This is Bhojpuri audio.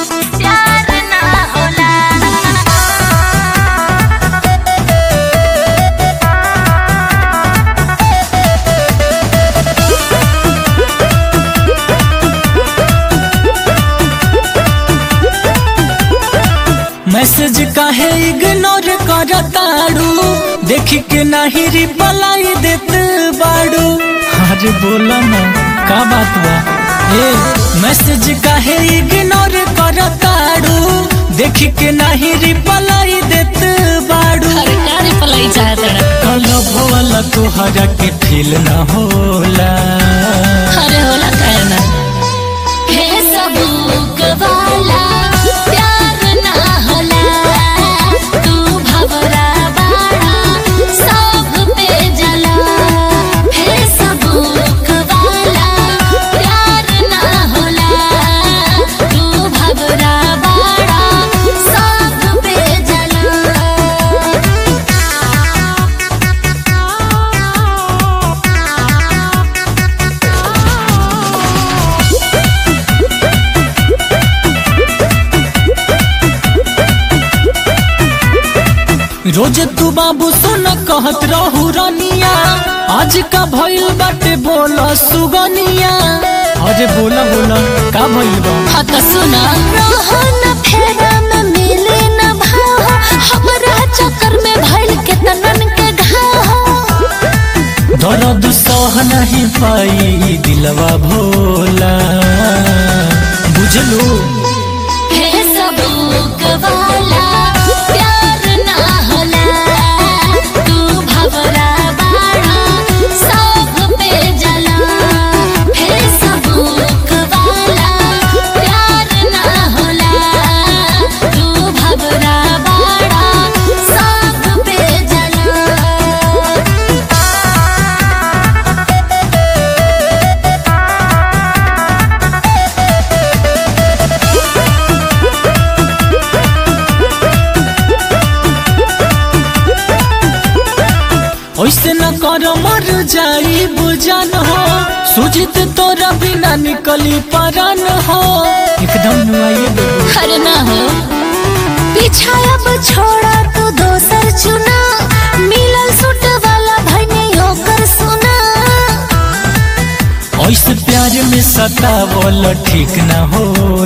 प्यार ना होला मैसेज काहे इग्नोर करताड़ू देखी के नाही रिप्लाई देत बाड़ू अरे बोला ना का बात बा ए मैसेज काहे इग्नोर करताड़ू देखी के नाही रिप्लाई देत बाड़ू अरे क्या रिप्लाई चाहत रहा कलब वाला तोहरा के फील ना होला अरे होला काहे ना हे सबूक वाला प्यार ना होला तू भवरा बाड़ा सब पे जला हे सबूक वाला प्यार ना होला तू भवरा बाड़ा सब पे रोज तू बाबू सुन कहत रहू रनिया आज का भइल बाटे बोला सुगनिया अरे बोला बोला का भइल बा हाँ तो सुना रोहन फेरा में मिले न भाव हमरा चक्कर में भइल के तनन के घाव दर्द सह नहीं पाई दिलवा भोला बुझलू हे सबूक वाला प्यार ना होला तू भवरा बाड़ा सब पे जला हे सबूक वाला प्यार ना होला तू भवरा बाड़ा सब पे जला ऐसे न कर मर जाई बुझन हो सुजित तोरा बिना निकली परन हो एकदम नुआइए देबू हर ना हो पीछा अब छोड़ा तू दोसर चुना मिलल सुट वाला भने होकर सुना ऐसे प्यार में सतावल ठीक न होला